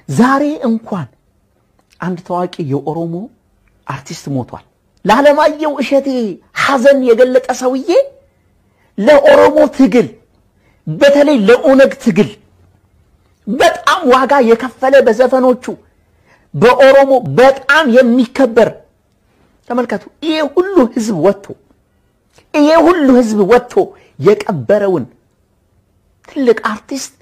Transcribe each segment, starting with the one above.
ዛሬ እንኳን አንድ ታዋቂ የኦሮሞ አርቲስት ሞቷል። ለዓለማየሁ እሸቴ ሐዘን የገለጠ ሰውዬ ለኦሮሞ ትግል በተለይ ለኦነግ ትግል በጣም ዋጋ የከፈለ በዘፈኖቹ በኦሮሞ በጣም የሚከበር ተመልከቱ። ይሄ ሁሉ ህዝብ ወጥቶ ይሄ ሁሉ ህዝብ ወጥቶ የቀበረውን ትልቅ አርቲስት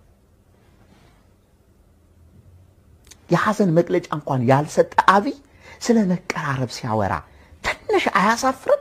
የሐዘን መግለጫ እንኳን ያልሰጠ አብይ ስለ መቀራረብ ሲያወራ ትንሽ አያሳፍርም?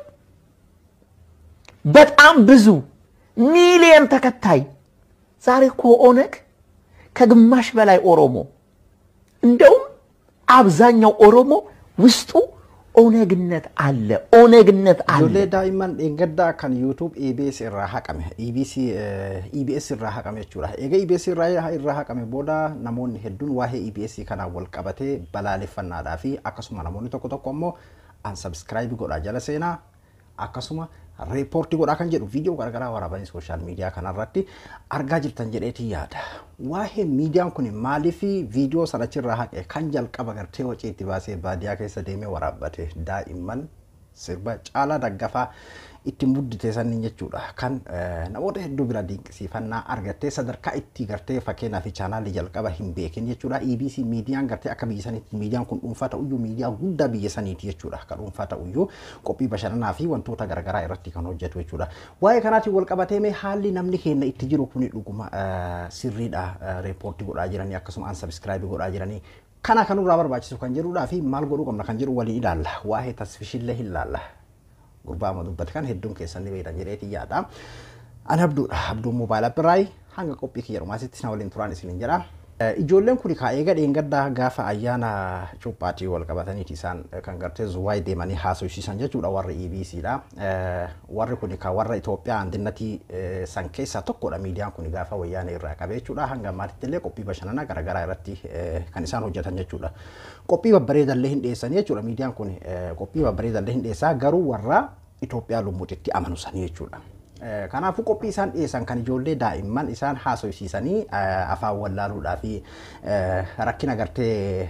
በጣም ብዙ ሚሊየን ተከታይ ዛሬ እኮ ኦነግ ከግማሽ በላይ ኦሮሞ እንደውም አብዛኛው ኦሮሞ ውስጡ ኦነግነት አለ። ኦነግነት አለ። Ijoollee daa'imman dheengaddaa kan YouTube EBS irraa haqame. EBS, eh, EBS irraa haqame jechuudha. Egaa EBS irraa irraa haqame booda namoonni hedduun waa'ee EBS kanaan wal qabatee balaaleffannaadhaa fi akkasuma namoonni tokko tokko immoo unsubscribe godhaa jala seenaa akkasuma reepoortii godhaa kan jedhu viidiyoo garaagaraa waraabanii sooshaal miidiyaa kanarratti argaa jirtan jedheetii yaada. Waa'ee miidiyaan kun maaliif viidiyoo sanachirraa haqe kan jalqaba gartee wacii itti baasee baadiyyaa keessa deemee waraabbate daa'imman sirba caalaa daggafaa itti muddite sanniin jechuudha. Kan eh, namoota hedduu bira dinqisiifannaa argattee sadarkaa itti gartee fakkeenyaa fi chaanaalii jalqaba hin beekin jechuudha. EBC miidiyaan gartee akka biyya saniitti miidiyaan kun dhuunfaa ta'uyyuu miidiyaa guddaa biyya saniiti jechuudha. Kan dhuunfaa ta'uyyuu qophii bashannanaa fi wantoota garaagaraa irratti kan hojjetu jechuudha. Waa'ee kanaatiin wal qabatee mee haalli namni keenya itti jiru kuni dhuguma eh, sirriidha. Eh, Reepoortii godhaa jiranii akkasuma unsubscribe godhaa jiranii kana kanurraa barbaachisu kan jedhuudhaa fi maal godhuu qabna kan jedhu waliin ilaalla. Waa'ee tasfishillee hin ilaalla. gurbaa amma dubbate kan hedduun keessan ni beektan jedheeti yaada. Ani abduudha. Abduun moobaayila biraay hanga qophii kiyya dhumaasitti na waliin turaan isinin jedha. Ijoolleen kun kaa eega dheengaddaa gaafa ayyaana cuuphaatii wal qabataniiti isaan kan gartee zuwaay deemanii haasofsiisan jechuudha warri EBCdha. Warri kun kaa warra Itoophiyaa andinnatii san keessaa tokkodha miidiyaan kun gaafa wayyaana irraa qabe jechuudha. Hanga ammaatitti illee qophii bashannanaa garaagaraa irratti kan isaan hojjetan jechuudha. Qophii babbareedallee hin dhiyeessanii jechuudha miidiyaan kun qophii babbareedallee hin dhiyeessaa garuu warra Itoophiyaa lummuutitti amanu sanii jechuudha. Kanaafuu qophii isaan dhiyeessan kan ijoollee daa'imman isaan haasofsiisanii afaan wallaaluudhaa fi rakkina gartee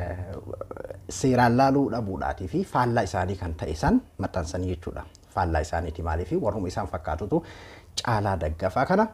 seeraan laaluu dhabuudhaatii fi faallaa isaanii kan ta'e san maxxansanii jechuudha. Faallaa isaaniiti maaliif warruma isaan fakkaatutu caalaa daggafaa kana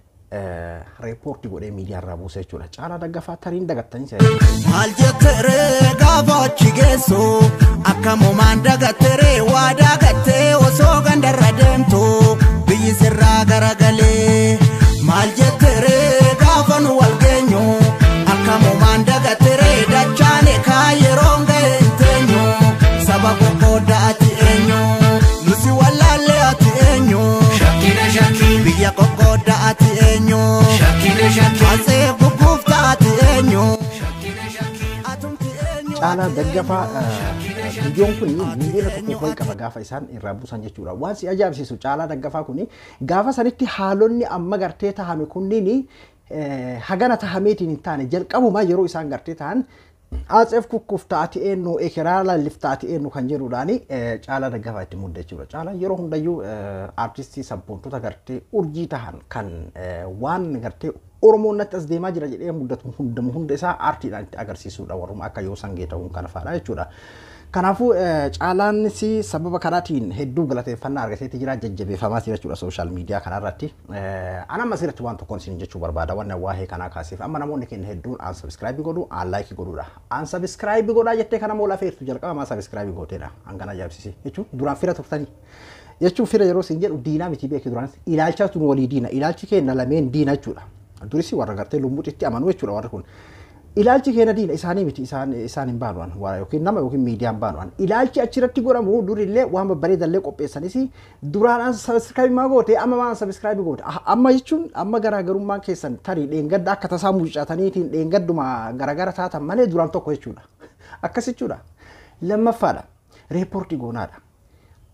reepoortii godhee miidiyaa irraa buuse jechuudha. Caalaa daggafaa tariin dagattanii Maal jettere gaafa achi geessu akka moomaan dagattere waa dagattee osoo gandarra deemtu biyyi sirraa garagalee. Maal jettere gaafa nu wal geenyu akka moomaan dagattere dachaane kaa yeroon ga'e hin teenyu saba qoqqoodda ati eenyu nusi wallaallee ati eenyu Shakkina shakkii, biyya qoqqoodda ati eenyu shakkina shakkii, asee gugguufta ati eenyu. shakkina shakkii. Atumti eenyu? caalaa daggafaa viidiyoon kun miiliyoona tokko ol qaba gaafa isaan irraa buusan jechuudha. Waan si ajaa'ibsiisu caalaa daggafaa kun gaafa sanitti haalonni amma gartee tahame kunniin hagana tahameetiin hin taane jalqabumaa yeroo isaan gartee tahan Atseef kukkuuf taati eenyu ekeraa lallif taati eenyu kan jedhuudhaani caalaa daggafaa itti mudde jechuudha. Caalaan yeroo hundayyuu aartistii sabboontota gartee urjii tahan kan waan gartee Oromoon natti as deemaa jira jedhee muddatu hundamu hunda isaa aartiidhaan itti agarsiisuudha warruma akka yoo sangee ta'uun kana fa'aadha jechuudha. Kanaafuu caalaanis sababa kanaatiin hedduu galateeffannaa argateetti jira jajjabeeffamaa jira jechuudha sooshaal miidiyaa kanarratti. Ana amma asirratti waan tokkoon isin jechuu barbaada waan waa'ee kanaa kaasiif amma namoonni keenya hedduun aan sabiskiraayibii godhu aan laayikii godhuudha. Aan sabiskiraayibii godhaa jettee kana moo lafeertu jalqaba maa sabiskiraayibii gooteedha hangana ajaa'ibsiise jechuun duraan fira turtanii. Jechuun fira yeroo isin jedhu diinaa miti beeki duraan ilaalchatu walii diina ilaalchi keenya lameen diina jechuudha. Durisi warra gartee lummuuxitti amanu jechuudha warri kun. ilaalchi keenya diina isaanii miti isaan isaan hin baanu'an waa yookiin nama yookiin miidiyaan baanu'an ilaalchi achirratti godhamu durillee waan babbareedallee qopheessanis duraan sabiskiraayibii maa goote amma maan sabiskiraayibii goote amma jechuun amma garaagarummaan keessan tarii dheengadda akka tasaa mucataniitiin dheengadduma garaagara taatan malee duraan tokko jechuudha akkas jechuudha lammaffaadha reepoortii goonaadha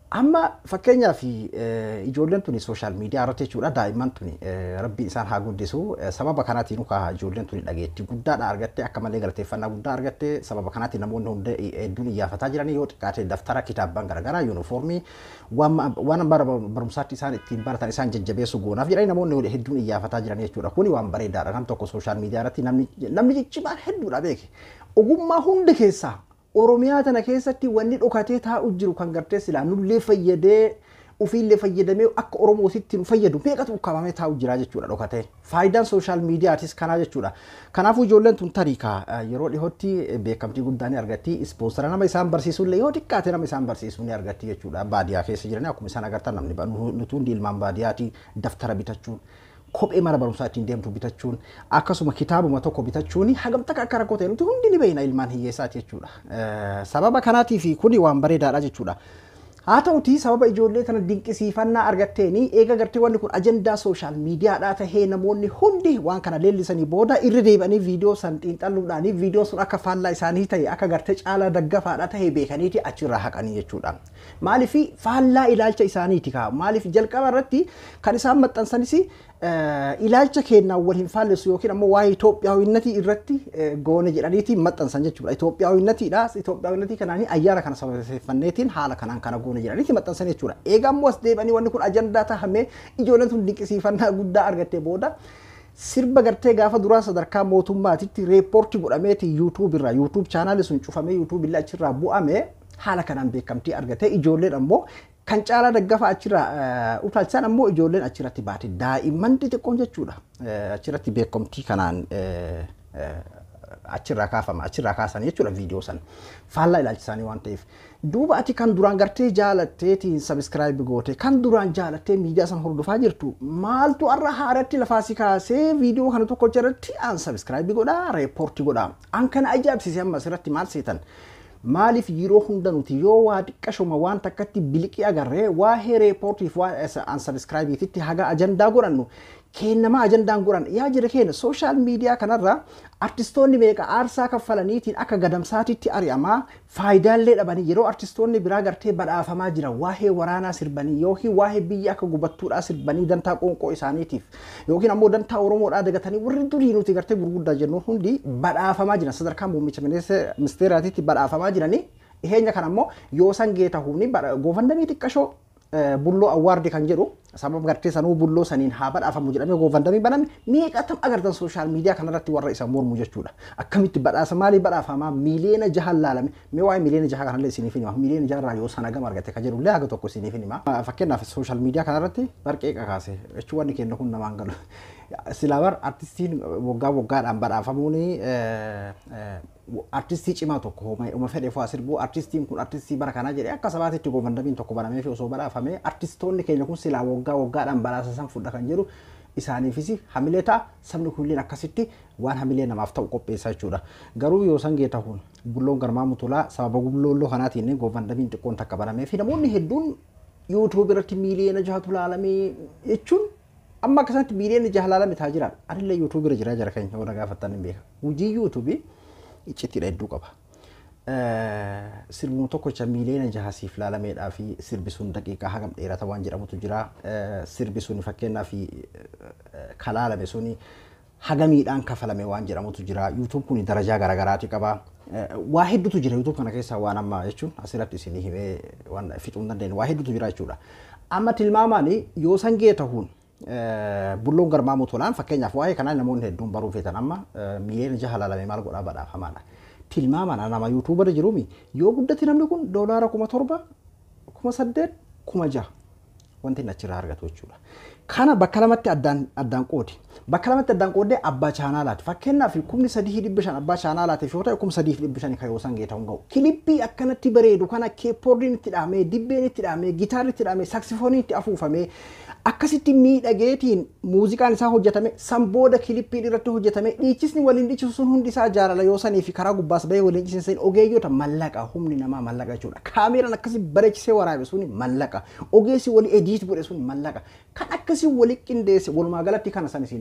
Amma fakkeenyaaf eh, ijoolleen tuni sooshaal miidiyaa irratti jechuudha daa'imman tuni eh, rabbiin isaan haa guddisu Eh, sababa kanaatiin ukaa ijoolleen tuni dhageettii guddaadha argatte akka malee galateeffannaa guddaa argatte sababa kanaatiin namoonni hunda hedduun iyyafataa jiranii yoo xiqqaate daftara kitaabban garaagaraa yuunifoormii waan ma- waan bara barumsaatti isaan ittiin baratan isaan jajjabeessu goonaaf jedhanii namoonni hedduun iyyafataa jiran jechuudha kuni waan bareedaadha nam tokko sooshaal miidiyaa irratti namni namni ciccimaan hedduudha beeke ogummaa hundi keessaa Oromiyaa tana keessatti wanni dhokatee taa'u jiru kan gartee silaa nullee fayyadee ofiillee fayyadamee akka Oromootitti nu fayyadu meeqatu ukkaamamee taa'u jira jechuudha dhokatee. Faayidaan sooshaal miidiyaatis kanaa jechuudha. Kanaafuu ijoolleen tun tariikaa yeroo dhihootti beekamtii guddaa ni argatti. Ispoonsara nama isaan barsiisullee yoo xiqqaate nama isaan barsiisuu ni argatti jechuudha. Baadiyyaa keessa jiran akkuma isaan agartan namni ba- nu- nuti hundi ilmaan baadiyyaati daftara bitachuun kophee mana barumsaa ittiin deemtu bitachuun akkasuma kitaabuma tokko bitachuun hagam takka akka rakkoo ta'e nuti hundi ni beekna ilmaan hiyyeessaati jechuudha. Eh, Sababa kanaatiif kuni waan bareedaadha jechuudha. Haa ta'uti sababa ijoollee kana dinqisiifannaa argatteeni eega gartee wanni kun ajandaa sooshaal miidiyaadhaa tahee namoonni hundi waan kana leellisanii booda irra deebi'anii viidiyoo san xiinxalluudhaanii viidiyoo sun akka faallaa isaanii ta'e akka gartee caalaa daggafaadha tahee beekaniiti achirraa haqanii jechuudha. Maaliif faallaa ilaalcha isaaniiti kaa maaliif jalqaba irratti kan isaan maxxansanis eh, ilaalcha keenyaan wal hin faallessu yookiin ammoo waa'ee Itoophiyaawinnatii irratti eh, goone jedhaniiti maxxansan jechuudha. Itoophiyaawwinnatiidha. Itoophiyaawwinnatii kanaan ayyaana kana sababeeffanneetiin haala kanaan kana goone jedhaniiti maxxansan jechuudha. Eega ammoo as deebi'anii wanni kun ajandaa tahamee ijoolleen tun dinqisiifannaa guddaa argattee booda sirba gartee gaafa duraa sadarkaa mootummaatitti reepoorti godhameeti yuutuub irraa yuutuub chaanaali sun cufamee yuutuub illee achirraa bu'ame haala kanaan beekamtii argate ijoolleen ammoo kan caalaa daggafa achirraa eh, utaalchisaan ammoo ijoolleen achirratti baate daa'imman xixiqqoon jechuudha Eh, achirratti beekamtii kanaan eh, eh, achirraa kaafama achirraa kaasan jechuudha viidiyoo sana faallaa ilaalchisaanii waan ta'eef duuba ati kan duraan gartee jaalatteetiin sabiskiraayib goote kan duraan jaalattee miidiyaa sana hordofaa jirtu maaltu har'a haaratti lafaasi kaasee viidiyoo kana tokko irratti aan sabiskiraayib godhaa reepoorti godhaa an kana ajaa'ibsiise amma asirratti maal seetan maaliif yeroo hunda nuti yoo waa xiqqashuma waan takkatti biliqii agarree waa'ee reepoortiif waan an sabiskiraayibiititti haga ajandaa godhannu kennama ajandaan godhan yaa jira keenya sooshaal miidiyaa kanarra artistoonni meeqa aarsaa kaffalaniitiin akka gadamsaatitti ari'amaa faayidaallee dhabanii yeroo artistoonni biraa gartee badhaafamaa jiran waa'ee waraanaa sirbanii yookiin waa'ee biyya akka gubattuudhaa sirbanii dantaa qoonqoo isaaniitiif yookiin ammoo dantaa oromoodhaa dagatanii warri durii nuti gartee gurguddaa jennu hundi badhaafamaa jiran sadarkaa muummicha ministeeraatiitti badhaafamaa jiranii dhiheenya kana ammoo yoo san geeta humni goofandamii xiqqashoo eh, bulloo awwaardi kan jedhu sababa gartee sanuu bulloo saniin haa badhaafamu jedhamee goofandamii baname meeqatam agartan sooshaal miidiyaa kanarratti warra isa mormu jechuudha akkamitti badhaasa maalii badhaafamaa miiliyoona jahan laalame mee waa'ee miiliyoona jaha kanallee isiniif hima miiliyoona jaharraa yoo sana gama argate kan jedhullee haga tokko isiniif hima fakkeenyaaf sooshaal miidiyaa kanarratti barqee qakaase jechuun wanni kenna kun namaan galu silaa bar artistiin waggaa waggaadhaan badhaafamuun artistii cimaa tokko uma fedhe fa'aa sirbuu artistiin kun artistii bara kanaa jedhee akka sabaatitti goofandamiin tokko banamee fi osoo badhaafamee artistoonni keenya kun silaa waggaa waggaadhaan badhaasa san fudha kan jedhu isaaniifis hamilee ta'a sabni kunilleen akkasitti waan hamilee namaaf ta'u qopheessaa jechuudha. Garuu yoo san geeta kun bulloon garmaa mutulaa sababa bullooloo kanaatiin goofandamiin xiqqoon takka banamee fi namoonni hedduun yuutuub irratti miiliyoona jahatu laalamee jechuun amma akkasatti miiliyoona jaha laalame taa jiran anillee yuutuub irra jiraa jara keenya warra gaafattan hin beeka. Hojii yuutuubii iccittiidha hedduu qaba. Sirbuma tokkocha miiliyoona jaha siif laalameedhaa fi sirbi sun daqiiqaa hagam dheerata waan jedhamutu jira. Sirbi sun fakkeenyaa fi kalaalame suni hagamiidhaan kafalame waan jedhamutu jira. Yuutuub kun darajaa garaagaraati qaba. Waa hedduutu jira yuutuub kana keessaa waan amma jechuun asirratti isinii himee waan fixuu hin dandeenye waa hedduutu jira jechuudha. Amma tilmaamaan yoo san gee tahuun bulloon garmaa mutulaan fakkeenyaaf waa'ee kanaa namoonni hedduun baruu feetan amma miiliyoona jaha laalame maal godhaa badhaafamaadha. Tilmaamaan nama yuutuubarra jiruumi yoo guddate namni kun doolaara kuma torba kuma saddeet kuma jaha wanti inni achirraa argatu jechuudha. Kana bakka lamatti addaan addaan qoodi. Bakka lamatti addaan qoodee abbaa chaanaalaati. Fakkeenyaaf kumni sadii dhibba shan abbaa chaanaalaatiif yoo ta'e kuma sadii dhibba shanii kan yoo san geetamu ga'u. Kilippii akkanatti bareedu kana keeppoordiin itti dhahamee, dibbeen itti dhahamee, gitaarri itti dhahamee, saksifooniin itti afuufamee akkasitti miidhageetiin muuziqaan isaa hojjetame san booda kilippiin irratti hojjetame dhiichisni waliin dhiichisu sun hundi isaa jaalala yoo sanii fi karaa gubbaas bahee waliin dhiichisan ogeeyyoota mallaqa humni namaa mallaqa jechuudha. Kaameeraan akkasi bareechisee waraabe suni mallaqa ogeessi wali ediit godhe suni mallaqa kan akkasi wali qindeesse walumaa galatti kana san isin jedhu.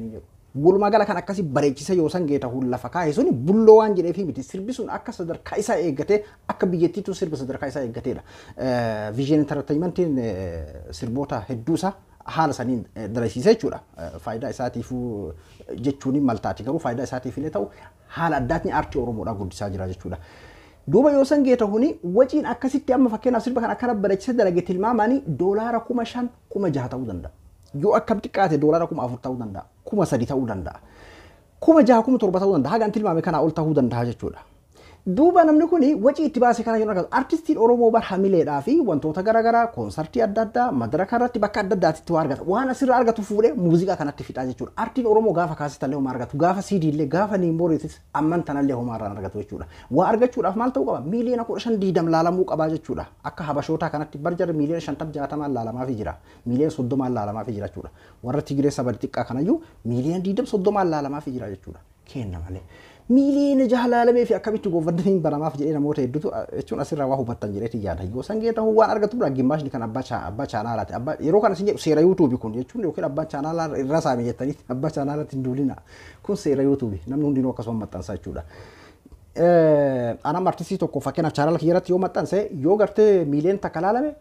Walumaa gala kan akkasii bareechisa yoo san geeta hun lafa kaa'e suni bulloo waan jedheefi miti sirbi sun akka sadarkaa isaa eeggatee akka biyyattiitu sirba sadarkaa isaa eeggateedha. Viizhin intarteeymentiin sirboota hedduu isaa haala saniin dalasiisa jechuudha. Faayidaa isaatiifuu jechuun maltaati garuu faayidaa isaatiif illee ta'u haala addaatiin aartii Oromoodhaa guddisaa jira jechuudha. Duuba yoo san geeta huni waciin akkasitti amma fakkeenyaaf sirba kan akkana bareechisa dalage tilmaamanii doolaara kuma shan kuma jaha ta'uu danda'a. Yoo akkam xiqqaate doolaara kuma afur ta'uu danda'a. Kuma sadi ta'uu danda'a. Kuma jaha kuma torba ta'uu danda'a. Hagaan tilmaame kanaa ol ta'uu danda'a jechuudha. Duuba namni kun wacii itti baase kana yoo argatu artistiin Oromoo bar hamileedhaa fi wantoota garaagaraa koonsartii adda addaa madaraka irratti bakka adda addaatti waa argata. Waan asirraa argatu fuudhee muuziqaa kanatti fixaa jechuudha. Artiin Oromoo gaafa kaasitallee homaa argatu gaafa CD illee gaafa niimbooriitis amman tanallee homaa irraan argatu jechuudha. Waa argachuudhaaf maal ta'uu qaba? Miiliyoona kudha shan diidam laalamuu qabaa jechuudha. Akka habashootaa kanatti bar jara miiliyoona shantam jaatamaan laalamaafii jira. Miiliyoona soddomaan laalamaafii jira jechuudha. Warra Tigiree saba xiqqaa kanayyuu miiliyoona diidam soddomaan laalamaafii jira jechuudha. Kenna malee. miiliyoona jaha laalamee fi akkamitti goofadaniin baramaaf jedhee namoota hedduutu jechuun asirraa waa hubattan jedheeti yaada. Yoo sangee ta'uu waan argatu bira gimmaashni kan abbaa abbaa chaanaalaati. Abbaa yeroo kana isin jedhu seera yuutuubi kun jechuun yookiin abbaa chaanaalaa irra saame jettanii abbaa chaanaalaatti hin duulina. Kun seera yuutuubi namni hundinuu akkasuma maxxansa jechuudha. Anam artistii tokko fakkeenyaaf chaanaala kiyyarratti yoo maxxanse yoo gartee miiliyoona takka laalame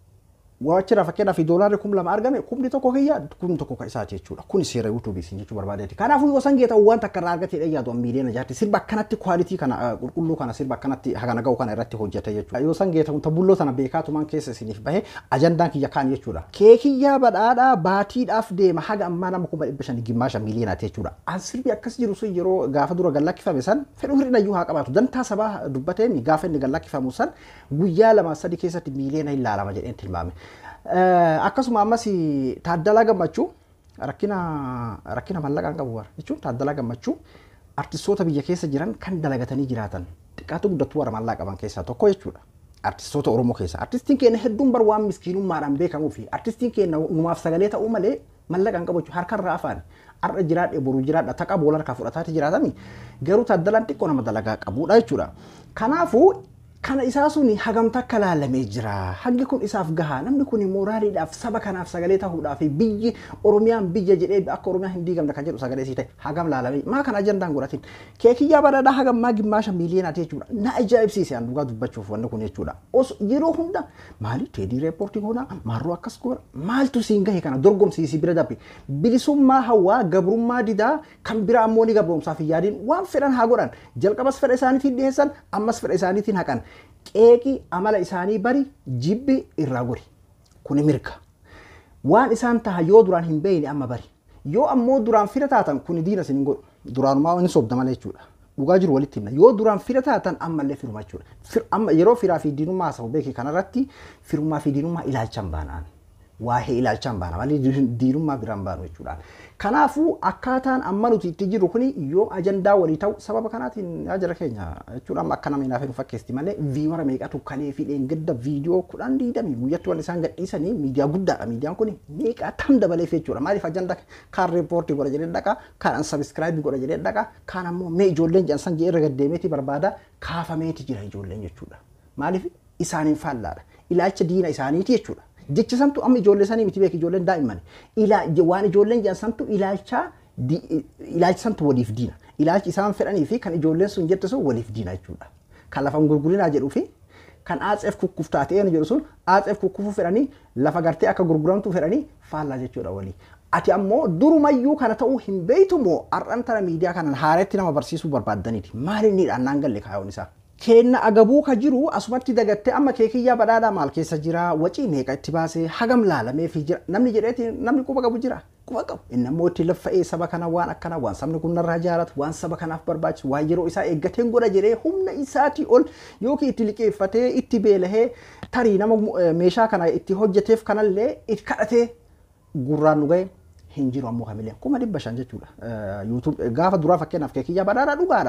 Waachira fakkeenyaaf doolaarri kum lama argame kumni tokko kiyya kun tokko ka isaati jechuudha. Kun seera yuutuubii isin jechuu barbaadeeti. Kanaafuu yoo san geeta waan takka irraa argatee dhayyaatu miiliyoona jaatti sirba akkanatti kwaalitii kana qulqulluu kana sirba akkanatti hagana ga'u kana irratti hojjete jechuudha. Yoo san geeta kun tabulloo sana beekaatumaan keessa isiniif bahe ajandaan kiyya kaan jechuudha. Keekiyyaa badhaadhaa baatiidhaaf deema haga ammaa nama kuma dhibba shanii gimmaasha miiliyoonaati jechuudha. An sirbi akkas jiru sun yeroo gaafa dura gallakkifame san fedhuu hir'inayyuu haa qabaatu. Dantaa sabaa dubbatee gaafa inni gallakkifamu san guyyaa lama sadi keessatti miiliyoona hin laalama jedheen tilmaame. akkasuma ammas taaddalaa gammachuu rakkina rakkina mallaqaan qabu warra jechuun taaddalaa gammachuu artistoota biyya keessa jiran kan dalagatanii jiraatan xiqqaatu guddattuu warra maallaqaa qaban keessaa tokko jechuudha. Artistoota Oromoo keessa. Artistiin keenya hedduun bar waan miskiinummaadhaan beekamuu fi artistiin keenya uumaaf sagalee ta'uu malee mallaqaan qabu jechuudha harkarraa afaan. Har'a jiraadhe boruu jiraadha taqa boola harkaa fudhataati jiraatami garuu taaddalaan xiqqoo nama dalagaa qabudha jechuudha. Kanaafuu kana isaa sun hagamta akka laalamee jira. Hangi kun isaaf gahaa. Namni kun mooraaliidhaaf saba kanaaf sagalee ta'uudhaaf biyyi Oromiyaan biyya jedhee akka Oromiyaan hin diigamne kan jedhu sagalee sii ta'e hagam laalamee maa kana ajandaan godhatin. Keekiyyaa badhaadhaa hagam maa gimmaasha miiliyonaati jechuudha. Na ajaa'ibsiise an dhugaa dubbachuuf wanni kun jechuudha. Os yeroo hunda maali teedii reepoortii goona marroo akkas goona maaltu siin gahe kana dorgomsiisi bira dabbe. Bilisummaa hawaa gabrummaa didaa kan bira ammoo ni gabroomsaaf hin yaadiin waan fedhan haa godhan. Jalqabas fedha isaaniitiin dhiyeessan ammas fedha isaaniitiin haqan. qeeqii amala isaanii bari jibbi irraa gori kuni mirga waan isaan taha yoo duraan hin beeyne amma bari yoo ammoo duraan fira taatan kuni diina isin hin godhu duraanumaa inni sobda malee jechuudha dhugaa jiru walitti himna yoo duraan fira taatan ammallee firuma jechuudha amma yeroo firaa fi diinummaa haasa'u beeki kanarratti firummaa fi diinummaa ilaalchan baanaan waa'ee ilaalchaan baana malee diinummaa biraan baanu jechuudha. Kanaafuu akkaataan amma nuti itti jirru kuni yoo ajandaa walii ta'u sababa kanaatiin ajara keenya jechuudha amma akka namni naaf hin fakkeesti malee viiwara meeqatu kalee fi dheengadda viidiyoo kudhan diidami guyyatti waan isaan gadhiisanii miidiyaa guddaadha miidiyaan kuni meeqa tam dabaleef jechuudha maaliif ajandaa kaan reepoortii godha jedhee dhaqa kaan an sabiskiraayibii godha jedhee dhaqa kaan ammoo mee ijoolleen jansan jee irra gaddeemeeti barbaada kaafameeti jira ijoolleen jechuudha maaliif isaaniin faallaadha ilaalcha diina isaaniiti jechuudha. jecha santu amma ijoollee sanii miti beek ijoolleen daa'imman waan ijoolleen jedhan santu ilaalcha ilaalcha santu waliif diina ilaalchi isaan fedhanii fi kan ijoolleen sun jette sun waliif diina jechuudha kan lafa gurgurinaa jedhuu fi kan aatseef kukkuftaa ta'een jedhu sun aatseef kukkufuu fedhanii lafa gartee akka gurguramtu fedhanii faallaa jechuudha walii. Ati ammoo durumayyuu kana ta'uu hin beeytu moo har'an tana miidiyaa kanan haaretti nama barsiisuu barbaaddaniiti maal inni dhaannaan galle kaayoon isaa. kenna agabuu ka jiru asumatti dagatte amma keekiyyaa badhaadhaa maal keessa jira wacii meeqa itti baasee hagam laalamee fi jira namni jedheeti namni quba qabu jira quba qabu inni ammoo itti laffa'ee saba kana waan akkana waan sabni kun narraa jaaratu waan saba kanaaf barbaachisu waan yeroo isaa eeggateen godha jedhee humna isaatii ol yookiin itti liqeeffatee itti beelahee tarii nama meeshaa kana itti hojjeteef kanallee itti kadhatee gurraan nu ga'e hin jiru ammoo kamilee kuma dhibba shan jechuudha. Gaafa duraa fakkeenyaaf keekiyyaa badhaadhaa dhugaadha.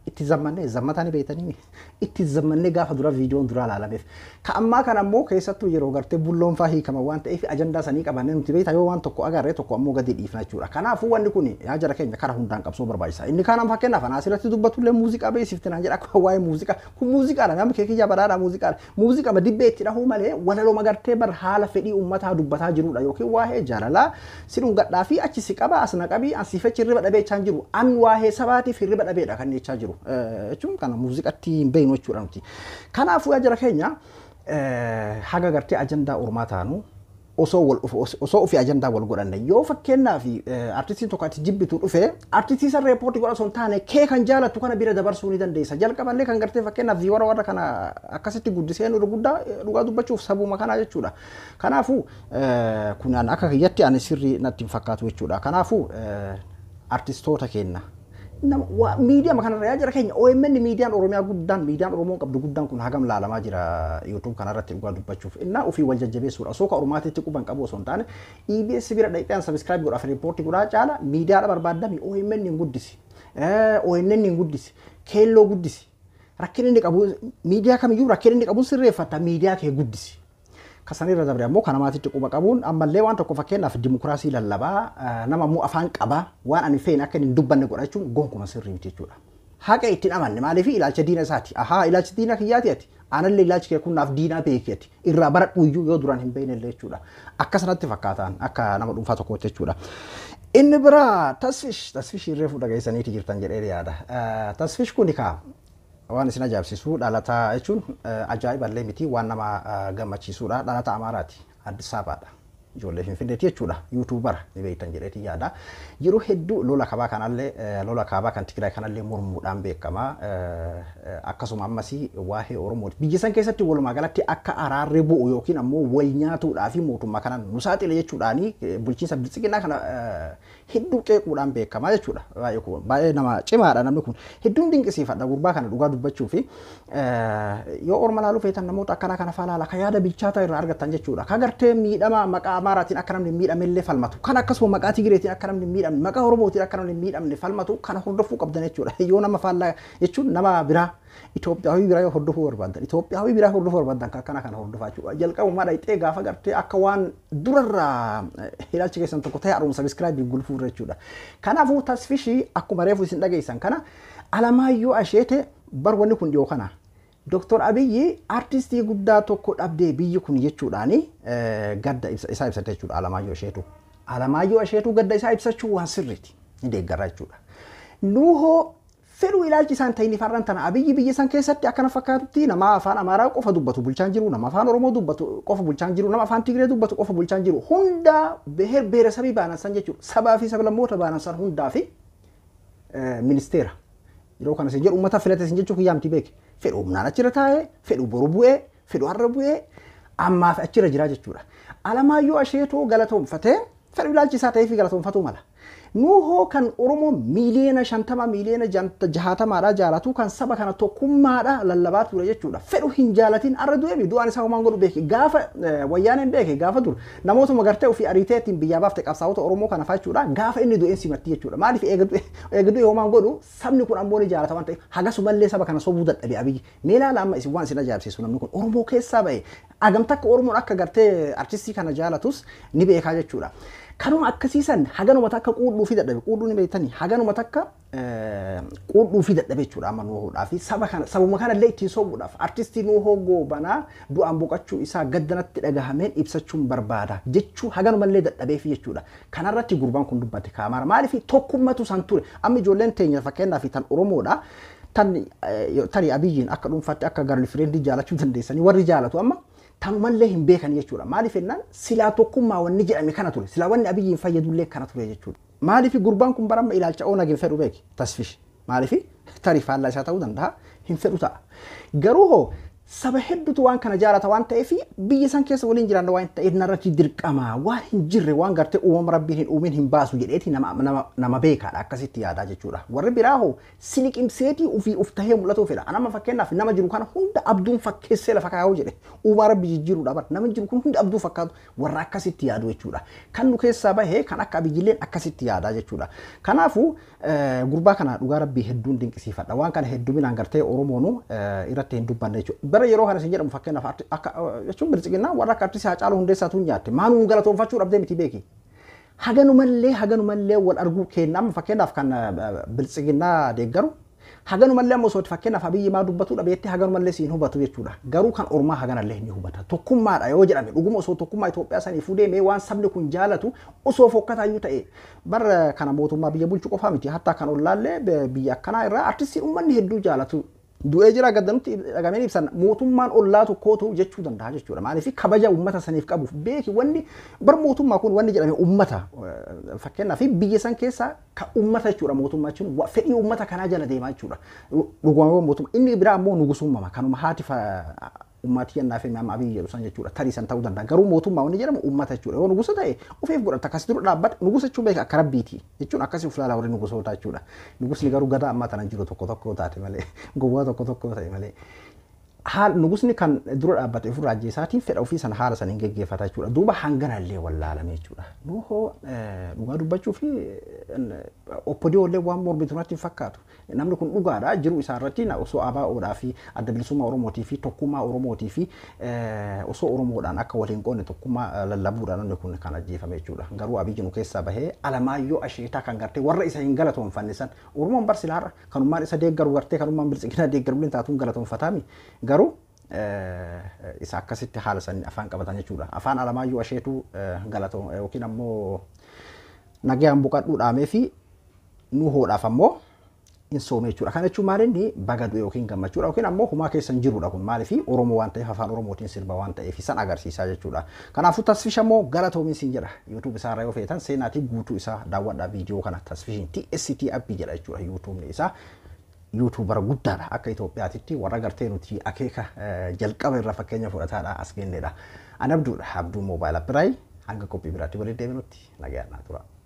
itti zammannee zammatanii beekanii itti zammannee gaafa dura viidiyoon dura ilaalameef. Ka ammaa kana ammoo keessattuu yeroo gartee bulloon faa hiikama waan ta'eef ajandaa sanii qabannee nuti beektaa yoo waan tokko agarree tokko ammoo gadi dhiifna jechuudha. Kanaafuu wanni kun yaa jara keenya karaa hundaan qabsoo barbaachisa. Inni kaan fakkeenyaaf anaa asirratti dubbatullee muuziqaa beeksifte naan jedha akka waa'ee muuziqaa kun muuziqaadha namni kee kiyya badhaadha muuziqaadha. Muuziqaa dibbee itti dhahuu malee walaloo gartee bar haala fedhii uummataa dubbataa jirudha yookiin waa'ee jaalalaa si dhungadhaa fi achi si qaba as na qabii as si fechi hirriba dhabee jechaa jiru an waa'ee sabaatiif hirriba dhabeedha kan jechaa jiru jechuun kana muuziqatti hin beeknu jechuudha nuti. Kanaafuu yaa jara keenya haga gartee ajandaa ormaa taanu osoo wal osoo ofii ajandaa wal godhanne yoo fakkeenyaaf artistiin tokko ati jibbitu dhufe artistii san reepoortii godha osoo hin taane kee kan jaalattu kana bira dabarsuu ni dandeessa jalqaballee kan gartee fakkeenyaaf warra warra kana akkasitti guddisee nu guddaa dhugaa dubbachuuf sabuma kanaa jechuudha kanaafuu kun akka kiyyatti ani sirrii natti hin fakkaatu jechuudha kanaafuu artistoota keenya miidiyaa kanarra yaa jira keenya OMN miidiyaan Oromiyaa guddaan miidiyaan Oromoo qabdu guddaan kun hagam laalamaa jira YouTube kanarratti dhugaa dubbachuuf innaa ofii wal jajjabeessuudha osoo ka Oromaatitti quban qabu osoo hin taane EBS bira dhaqxeen subscribe godhaaf riippoortii godhaa caala miidiyaadha barbaadami OMN hin guddisi ONN hin guddisi keelloo guddisi rakkin inni qabu miidiyaa kamiyyuu rakkin inni qabu sirreeffata miidiyaa kee guddisi. kasanirra dabre ammoo kana maatitti quba qabuun ammallee waan tokko fakkeenyaaf dimokiraasii lallabaa nama ammoo afaan qabaa waan ani feene akka hin dubbanne godhachuun gonkuma sirrii miti jechuudha. Haqa ittiin amanne maaliif ilaalcha diina isaati. Ahaa ilaalchi diina kiyyaati ati. Anallee ilaalchi kee kunnaaf diinaa beeki ati. Irraa bara dhuyyuu yoo duraan hin beekne illee jechuudha. Akka sanatti fakkaataan akka nama dhuunfaa tokkootti jechuudha. Inni biraa tasfish tasfish irree fuudha geessaniiti jirtan jedhee yaada. Tasfish kuni kaa waan isin ajaa'ibsiisu dhalataa jechuun ajaa'iballee miti waan nama gammachiisudha dhalataa amaaraati addis abaadha ijoollee finfinneeti jechuudha yuutuubara ni beektan jedheeti yaada yeroo hedduu lola kaabaa kanallee lola kaabaa kan tigraay kanallee mormuudhaan beekama akkasuma ammasii waa'ee oromooti biyya san keessatti walumaa galatti akka araarri bu'u yookiin ammoo wal nyaatuudhaa fi mootummaa kanaan nu saaxile jechuudhaani bulchiinsa bilisiqinaa kana hedduu qeequudhaan beekama jechuudha baay'ee nama cimaadha namni kun hedduun dinqisiifadha gurbaa kana dhugaa dubbachuu fi yoo orma laaluu feetan namoota akkanaa kana faalaala ka yaada bilchaataa irraa argattan jechuudha ka gartee miidhama maqaa amaaraatiin akka namni miidhamellee falmatu kan akkasuma maqaa tigireetiin akka namni miidhamne maqaa oromootiin akka namni miidhamne falmatu kana hordofuu qabdan jechuudha yoo nama faallaa jechuun nama biraa Itoophiyaawii biraa yoo hordofuu barbaadan Itoophiyaawii biraa hordofuu barbaadan kan akkana kana hordofaa jechuudha jalqabumaa dhayxee gaafa gartee akka waan durarraa ilaalchi keessan tokko ta'e haaromsa sabiskiraayibii gulfuu jechuudha kanaafuu tasfishii akkuma reefu isin dhageessan kana alamaayyoo asheete bar wanni kun dhiyoo kana Dr. Abiyyi artistii guddaa tokko dhabdee biyyi kun jechuudhaani gadda isaa ibsate jechuudha Alamaayyoo Asheetuu. Alamaayyoo Asheetuu gadda isaa ibsachuu waan sirriiti. Ni deeggarra jechuudha. Nuuhoo fedhuu ilaalchi isaan ta'iniif har'an tana Abiyyi biyya san keessatti akkana fakkaatutti nama afaan Amaaraa qofa dubbatu bulchaan jiru nama afaan Oromoo dubbatu qofa bulchaan jiru nama afaan Tigree dubbatu qofa bulchaan jiru hunda beher beeresabii baanansan jechuudha. Sabaa fi sablammoota baanansan hundaa fi ministeera. Yeroo kana isin jedhu uummata filate isin jechuu kiyyaamti beeke. fedhu humnaan achirra taa'ee fedhu boru bu'ee fedhu har'a bu'ee ammaaf achirra jira jechuudha. Alamaayyoo asheetoo galatoomfatee fedhu ilaalchi isaa ta'ee fi galatoomfatuu mala. Nuuhoo kan Oromoo miiliyoona shantama miiliyoona jahatamaadha jaalatu kan saba kana tokkummaadha lallabaa ture jechuudha. Fedhu hin jaalatin har'a du'ee du'aan isaa homaan godhu beeke gaafa wayyaaneen beeke gaafa dur namootuma gartee ofii ariiteetiin biyyaa baafte qabsaa'ota Oromoo kana jechuudha gaafa inni du'een simatti jechuudha. Maaliif eega du'e homaan godhu sabni kun ammoo ni jaalata waan ta'eef hagasumallee saba kana sobuu dadhabe abiyyi. Mee ilaala amma isin waan isin ajaa'ibsiisu namni kun Oromoo keessaa ba'e agamta akka Oromoon akka gartee artistii kana jaalatus ni beekaa jechuudha. kanuma akkasiisan haganuma takka quudhuu fi dadhabe quudhuu ni beektanii haganuma takka quudhuu fi dadhabe jechuudha amma nuuhoodhaa fi saba kana sabuma kanallee ittiin sobuudhaaf artistii nuuhoo goobanaa du'aan boqachuu isaa gaddanatti dhagahameen ibsachuun barbaada jechuu haganumallee dadhabee fi jechuudha kanarratti gurbaan kun dubbate kaamara maaliif tokkummatu san ture amma ijoolleen teenya fakkeenyaa fi tan oromoodha tani abiyyiin akka dhuunfaatti akka garlifireendi jaalachuu dandeessanii warri jaalatu amma tanumallee hin beekan jechuudha. Maaliif jennaan silaa tokkummaa wanni jedhame kana ture. Silaa wanni abiyyiin fayyadullee kana ture jechuudha. Maaliif gurbaan kun baramma ilaalcha oonag hin fedhu beeki tasfish. Maaliif tarii faallaa isaa ta'uu danda'a hin fedhu ta'a. Garuu hoo saba hedduutu waan kana jaalata waan ta'eef biyya san keessa waliin jiraanna waan ta'eef narratti dirqama waan hin jirre waan gartee uumama rabbiin hin uumin hin baasu jedheeti nama, nama, nama beekaadha akkasitti yaadaa jechuudha. Warri biraa hoo siliqimseetii ofii of tahee mul'atu fedha. Anama fakkeenyaaf nama jiru kana hunda abduun fakkeessee lafa kaa'uu jedhe uumaa rabbi jijjiiruudha bara nama jiru kun hundi abduu fakkaatu warra akkasitti yaadu jechuudha. Kan nu keessaa bahee kan akka abiyyilleen akkasitti yaadaa jechuudha. Kanaafuu eh, gurbaa kana dhugaa rabbii hedduun dinqisiifadha. Waan kana hedduminaan gartee Oromoonu eh, irratti hin dubbanne jechuudha. Bara yeroo kana isin jedhamu fakkeenyaaf arti- akka eh, jechuun bilisiginnaa warra akka artistii Haacaaluu Hundeessaatu nyaatte maanuun galatoonfachuu dhabdee miti beeki. Haganumallee haganumallee wal arguu kenna amma fakkeenyaaf kan eh, bilisiginnaa deeggaru haganumallee amma osoo fakkeenyaaf abiyyi maa dubbatu dhabeetti haganumallee siin hubatu jechuudha. Garuu kan ormaa haganallee ni hubata. Tokkummaadha yoo jedhame dhuguma osoo tokkummaa Itoophiyaa sanii fuudhee waan sabni kun jaalatu osoo fokkataayyuu ta'e bara kana mootummaa biyya bulchuu qofaa miti hattaa kan ollaallee b- biyya akkanaa irraa artistii uummanni hedduu jaalatu. Du'ee jira gaddanutti dhagameen ibsan mootummaan ollaa tokkootu jechuu danda'a jechuudha. Maaliif kabaja uummata saniif qabuuf beeki wanni bar mootummaa kun wanni jedhame uummata eh, fakkeenyaaf biyya san keessa ka uummata jechuudha mootummaa jechuun wa- fedhii uummata kanaa jala deemaa jechuudha. Dhugumaan mootummaa inni biraa ammoo nugusummama kanuma haati fa- ummati yannaa fi amma abiyyi jedhu san jechuudha tarii san ta'uu danda'a garuu mootummaa wanni jedhamu uummata jechuudha yoo nugusa ta'e ofiif godhata akkas dura dhaabbata nugusa jechuun beeka akka rabbiiti jechuun akkasii uf ilaalaa warri nugusoota jechuudha nugusni garuu gadaa ammaa tana jiru tokko tokko taate malee gowwaa tokko tokko ta'e malee haal nugusni kan dura dhaabbate ofirraa ajjeesaatiin fedha ofii sana haala saniin geggeeffata jechuudha duuba hanganallee wallaalame jechuudha nuuhoo dhugaa dubbachuu fi oppodiyoollee waan mormitu natti hin fakkaatu namni kun dhugaadha jiru isaa irratti na- osoo ABO'dhaa fi adda bilisummaa oromootii fi tokkummaa oromootii fi eh, osoo oromoodhaan akka waliin qoonne tokkummaa eh, lallabuudhaan namni kun kan ajjeefame jechuudha garuu abiyyi nu keessaa bahee alamaayyoo asheetaa kan gartee warra isa hin galatoonfanne san oromoon barsilaarra kanummaan isa deeggaru gartee kanummaan bilisiginaa deeggaru illee taatuun galatoonfataami garuu eh, isa akkasitti haala sanii afaan qabatan jechuudha afaan alamaayyoo asheetuu eh, galatoon yookiin ammoo nagayaan buqadhuu dhaamee fi nu hoodhaaf ammoo hin soome jechuudha. Kana jechuun maal inni baga du'e yookiin gammachuudha yookiin ammoo humaa keessa hin jirudha kun maaliif Oromoo waan ta'eef afaan Oromootiin sirba waan ta'eef san agarsiisaa jechuudha. Kanaafuu tasfisha ammoo galatoomin siin jedha yuutuub isaa irraa yoo feetan seenaatii guutuu isaa daawwadhaa viidiyoo kana tasfishin TST appii jedha jechuudha yuutuubni isaa. yuutuubara guddaadha akka Itoophiyaatitti warra gartee nuti akeeka eh, jalqaba irraa fakkeenya fudhataadha as gennedha. Ani abduudha abduu moobaayila biraay hanga qophii biraatti waliin deebinutti nagayaan naa tura.